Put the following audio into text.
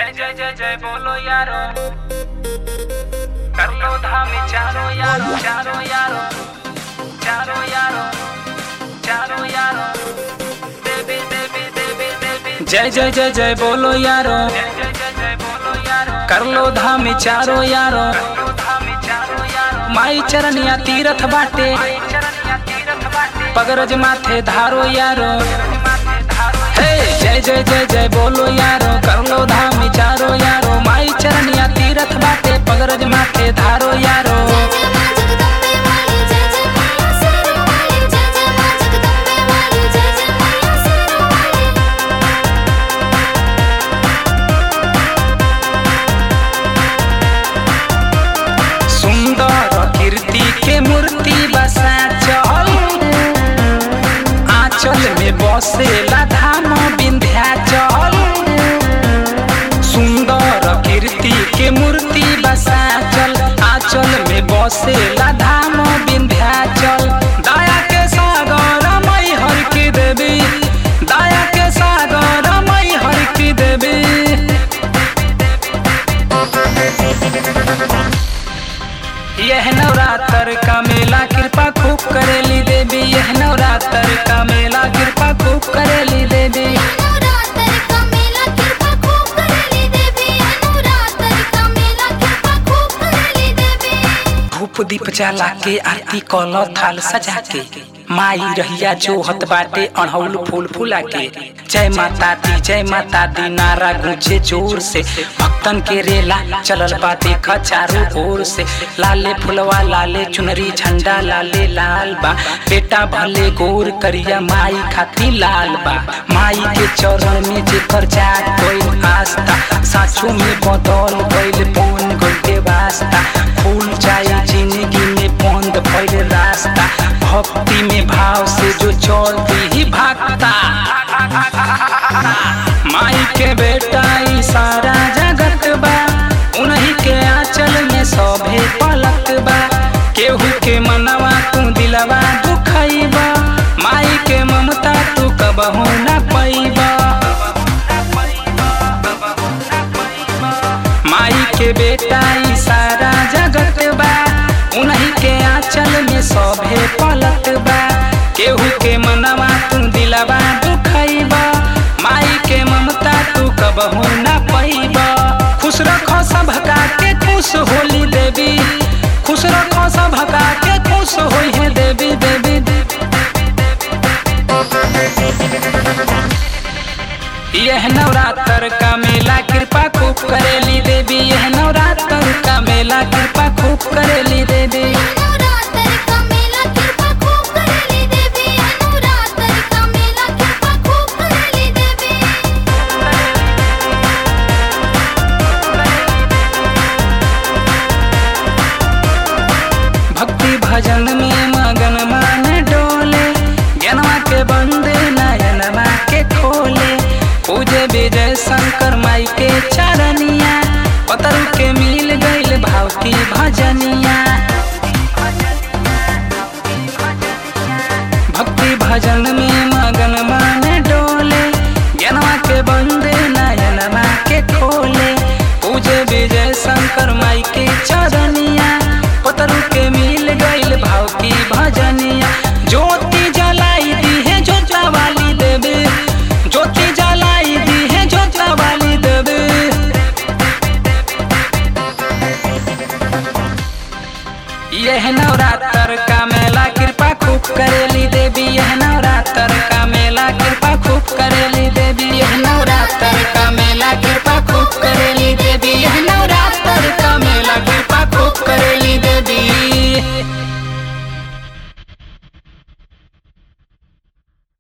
जय जय जय जय बोलो यारो कर लो धाम चारो यारो चारो यारो चारो यारो चारो यारो देवी देवी देवी देवी जय जय जय जय बोलो यारो जय जय जय जय बोलो यारो कर लो धाम चारो यारो कर लो धाम चारो यारो माई चरनिया तीरथ बाटे माई चरनिया तीरथ बाटे पगरज माथे धारो यारो हे जय जय जय जय बोलो यारो कर लो धाम चारो यारो माई चरनिया तीरथ बाटे पगरज माथे धारो यारो जय जय मां जगदम्बे वाली जय जय मैया शेरा वाली जय जय मां जगदम्बे वाली जय जय मैया शेरा वाली सुंदर कीर्ति के मूर्ति बसा चल आंचल में बसेला धाम विंध्याचल सुंदर कीर्ति के मूर्ति बसा चल आंचल में बसेला धाम विंध्याचल दया के सागर मई हर की देवी दया के सागर मई हर की देवी यह नवरात्र का मेला कृपा खूब करेली देवी यह नवरात्र का मेला कृपा खूब करेली देवी नवरात्र का मेला कृपा खूब करेली देवी नवरात्र का मेला कृपा खूब करेली देवी धूप दीप जला के आरती कल थाल सजा के माई रहिया जो हत बाटे अड़हुल फूल फूला के जय माता दी जय माता दी नारा गूंजे जोर से भक्तन के रेला चलल बा देखा चारों ओर से लाले फुलवा लाले चुनरी झंडा लाले लाल बा बेटा भले गोर करिया माई खाती लाल बा माई के चरण में जेकर जात गइल आस्था साचो में बदल गइल बन गइल वास्ता फूल जाए जिंदगी में बंद भइल रास्ता भक्ति में भाव से जो चलती ही भागता माई के बेटा ई सारा जगत बा उन्हीं के आंचल में सभे पलक बा केहू के मनवा तू दिलवा दुखैबा माई के ममता तू कबहू न पैबा माई के बेटा ई सारा जगत बा उन्हीं के आंचल में सभे पलक बा केहू के मनवा तू दिलवा दुखैबा माई के ममता तू कबहू न पैबा खुश रखो सबका के खुश होली देवी खुश रखो सबका के खुश होई है देवी देवी यह नवरात्र का मेला कृपा खूब करेली देवी यह नवरात्र का मेला कृपा खूब करेली देवी नवरात्र का मेला कृपा खूब करेली देवी नवरात्र का मेला कृपा खूब करेली देवी भक्ति भजन में मगन मान डोले ज्ञानवा के बंदे नयनमा के खोले पूजे विजय शंकर माई के चरनिया पतर के मिल गईल भाव की भजनिया भक्ति भजन में मगन मान डोले ज्ञानवा के बंदे नयनमा के खोले पूजे विजय शंकर माई के चरनिया पतरु के मिल गईल भाव की भजनिया ज्योति जलाई दी है जोता वाली देवी ज्योति जलाई दी है जोता वाली देवी यह नवरात्र का मेला कृपा खूब करेली देवी यह नवरात्र का मेला